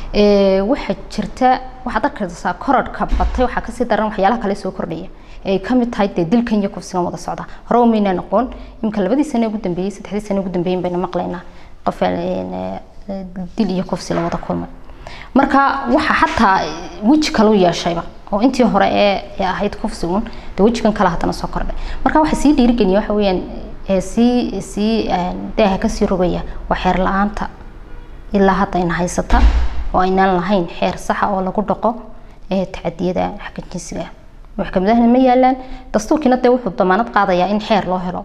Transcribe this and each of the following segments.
waxaa jirta waxaad arkaysaa korodhka batay waxaa kasii daran waxyaalaha kale soo kordhaya ay kamid tahay dee dilkan iyo kufsigan wada socda hore umayna noqon imika labadii sane ugu dambeeyey saddexdii sane ugu dambeeyin bayna maqlaynaa qof dil iyo kufsi la wada kulmay marka waxa xataa weji kale u yeeshayba oo intii hore ee ahayd kufsigun dee wejigan kale haddana soo kordhay marka waxa sii dhiirigeliya waxa weeyaan sii sii daaha kasii rogaya waa xeer la-aanta ilaa hadda ayna haysata oo aynaan lahayn xeer saxa oo lagu dhaqo tacadiyada xagga jinsiga maxkamadahana ma yaalaan dastuurkiina dee wuxuu damaanad qaadayaa in xeer loo helo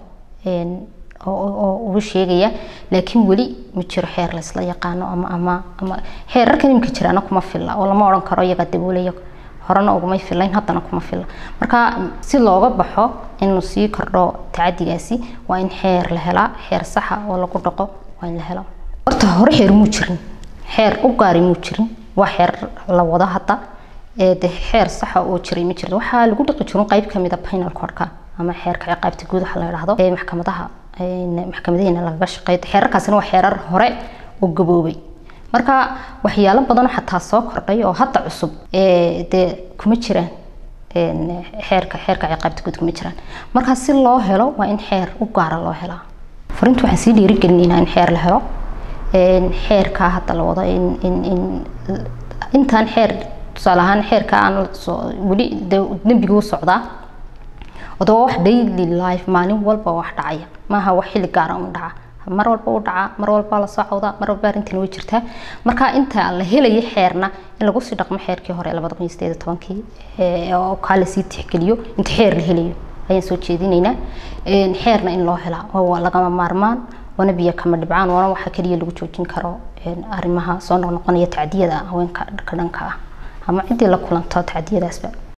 oo uga sheegaya laakiin weli ma jiro xeer laysla yaqaano ama ama ama xeerarkan imika jiraana kuma filla oo lama odhan karo iyagaa daboolaya horena ugumay filayn haddana kuma filla marka si looga baxo inuu sii kordho tacadigaasi waa in xeer la helaa xeer saxa oo lagu dhaqo waa in la helo horta hore xeer muu jirin xeer u gaari muu jirin waa xeer la wado hadda de xeer saxa oo jiray ma jirin waxaa lagu dhaqi jirin qayb kamid a penal codka ama xeerka ciqaabta guud waxa la yidhaahdo ee maxkamadaha maxkamadaheena lagaga shaqeeyo xeerarkaasina waa xeerar hore oo gaboobay marka waxyaalo badan xataa soo kordhay oo hadda cusub dee kuma jiraan xeerka xeerka ciqaabta guud kuma jiraan marka si loo helo waa in xeer u gaara loo helaa farinta waxaan sii dhiirigelinaynaa in xeer la helo xeerkaa hadda la wado in in in intaan xeer tusaale ahaan xeerka aan weli dembiga u socdaa odaba wax daily life maalin walba wax dhacaya maaha wax xilli gaara un dhaca mar walba u dhaca mar walba la socda mar walba arrintan way jirtaa marka inta la helayo xeerna in lagu sii dhaqmo xeerkii hore labada kun iyo sideed iyo tobankii oo kaa lasii tixgeliyo inta xeer la helayo ayaan soo jeedinaynaa xeerna in loo helaa waa lagama maarmaan waana biyo kama dhibcaan waana waxa keliya lagu joojin karo arrimaha soo noqnoqonaya tacdiyada haweenka ka dhanka ah ama ciddii la kulanto tacdiyadaasba